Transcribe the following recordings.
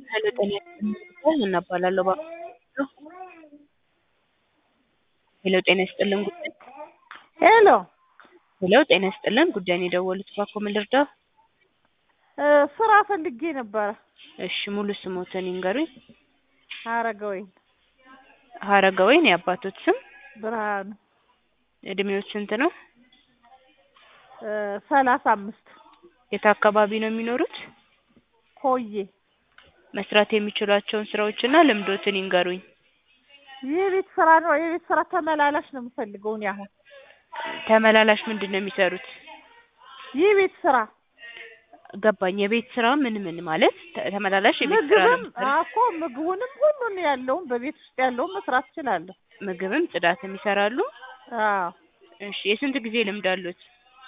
ሄሎ ጤና ይስጥልኝ ሀና እባላለሁ እባክዎ ሄሎ ጤና ይስጥልን ጉዳይ ሄሎ ሄሎ ጤና ይስጥልን ጉዳይን የደወሉት እባክዎ ምን ልርዳዎ? እ ስራ ፈልጌ ነበረ። እሺ ሙሉ ስሞትን ይንገሩኝ? ሀረገወይን ሀረገወይን የአባቶት ስም? ብርሃኑ እድሜዎት ስንት ነው? እ ሰላሳ አምስት የት አካባቢ ነው የሚኖሩት? ኮዬ መስራት የሚችሏቸውን ስራዎችና ልምዶትን ይንገሩኝ? የቤት ስራ ነው የቤት ስራ ተመላላሽ ነው የምፈልገው እኔ አሁን ተመላላሽ ምንድን ነው የሚሰሩት? የቤት ስራ ገባኝ የቤት ስራ ምን ምን ማለት ተ- ተመላላሽ የቤት ስራ ነው ምግብም የሚሰሩት? እኮ ምግቡንም ሁሉን ያለውን በቤት ውስጥ ያለውን መስራት እችላለሁ። ምግብም ጽዳትም ይሰራሉ? አዎ እሺ የስንት ጊዜ ልምድ አሉት?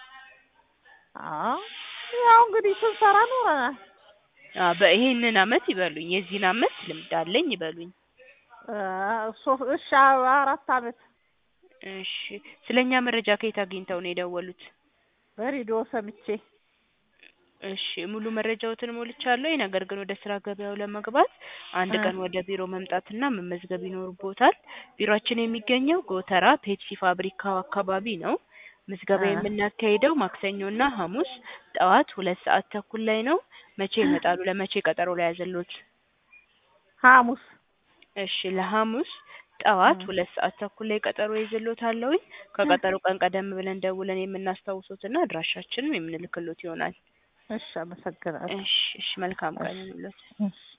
አዎ ያው እንግዲህ ስንሰራ ኖረናል። አዎ በይሄንን አመት ይበሉኝ የዚህን አመት ልምድ አለኝ ይበሉኝ? እ ሶ- እሺ አራት አመት እሺ ስለኛ መረጃ ከየት አግኝተው ነው የደወሉት? በሬዲዮ ሰምቼ እሺ ሙሉ መረጃዎትን ሞልቻለሁ። ነገር ግን ወደ ስራ ገበያው ለመግባት አንድ እ ቀን ወደ ቢሮ መምጣትና መመዝገብ ይኖርቦታል። ቢሮአችን የሚገኘው ጎተራ ፔፕሲ ፋብሪካው አካባቢ ነው። ምዝገባ እ የምናካሂደው ማክሰኞና ሐሙስ ጠዋት ሁለት ሰዓት ተኩል ላይ ነው። መቼ ይመጣሉ? ለመቼ ቀጠሮ ልያዝልዎት? ሐሙስ እሺ ለሐሙስ ጠዋት እ ሁለት ሰዓት ተኩል ላይ ቀጠሮ ይዤልዎታለሁኝ። ከቀጠሮ ቀን ቀደም ብለን ደውለን የምናስታውሶትና አድራሻችንን የምንልክሎት ይሆናል። እሺ አመሰግናለሁ። እሺ እሺ መልካም ቀን እሺ ይሁንልዎት። እሺ